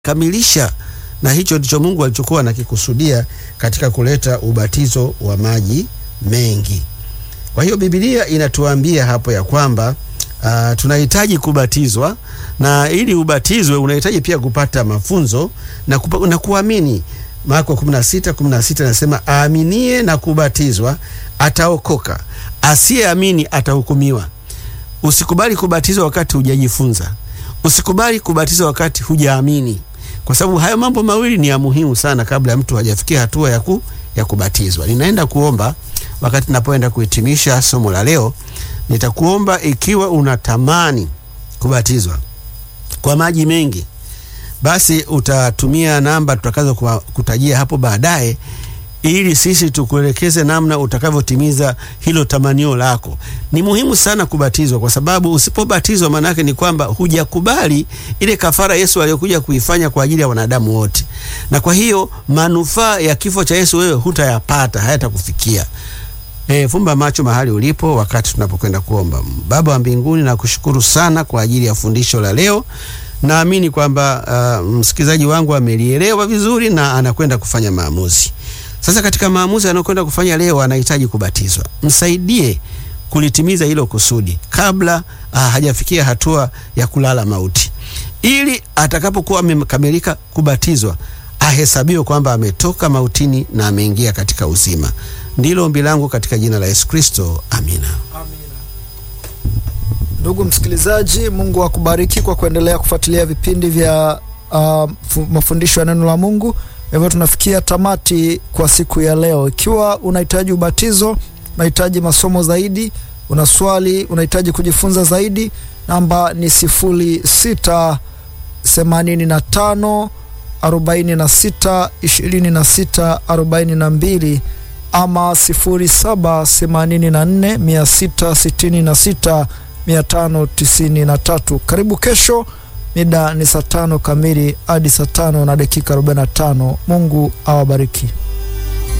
kamilisha, na hicho ndicho Mungu alichokuwa anakikusudia katika kuleta ubatizo wa maji mengi. Kwa hiyo Biblia inatuambia hapo ya kwamba uh, tunahitaji kubatizwa na ili ubatizwe unahitaji pia kupata mafunzo na, kupa, na kuamini. Marko 16 16 nasema aaminie na kubatizwa ataokoka, asiyeamini atahukumiwa. Usikubali kubatizwa wakati hujajifunza. Usikubali kubatizwa wakati hujaamini, kwa sababu hayo mambo mawili ni ya muhimu sana kabla ya mtu hajafikia hatua ya, ku, ya kubatizwa. Ninaenda kuomba wakati ninapoenda kuhitimisha somo la leo, nitakuomba ikiwa unatamani kubatizwa kwa maji mengi, basi utatumia namba tutakazo kutajia hapo baadaye ili sisi tukuelekeze namna utakavyotimiza hilo tamanio lako. Ni muhimu sana kubatizwa, kwa sababu usipobatizwa, maana yake ni kwamba hujakubali ile kafara Yesu aliyokuja kuifanya kwa ajili ya wanadamu wote, na kwa hiyo manufaa ya kifo cha Yesu wewe hutayapata, hayatakufikia. E, fumba macho mahali ulipo wakati tunapokwenda kuomba. Baba wa mbinguni, nakushukuru sana kwa ajili ya fundisho la leo. Naamini kwamba uh, msikilizaji wangu amelielewa vizuri na anakwenda kufanya maamuzi. Sasa katika maamuzi anayokwenda kufanya leo, anahitaji kubatizwa. Msaidie kulitimiza hilo kusudi kabla uh, hajafikia hatua ya kulala mauti, ili atakapokuwa amekamilika kubatizwa ahesabiwe kwamba ametoka mautini na ameingia katika uzima. Ndilo ombi langu katika jina la Yesu Kristo, amina. Amina. Ndugu msikilizaji, Mungu akubariki kwa kuendelea kufuatilia vipindi vya uh, mafundisho ya neno la Mungu. Hivyo tunafikia tamati kwa siku ya leo. Ikiwa unahitaji ubatizo, unahitaji masomo zaidi, una swali, unahitaji kujifunza zaidi, namba ni sifuri sita themanini na tano arobaini na sita ishirini na sita arobaini na mbili ama sifuri saba themanini na nne mia sita sitini na sita mia tano tisini na tatu. Karibu kesho, mida ni saa tano kamili hadi saa tano na dakika arobaini na tano. Mungu awabariki.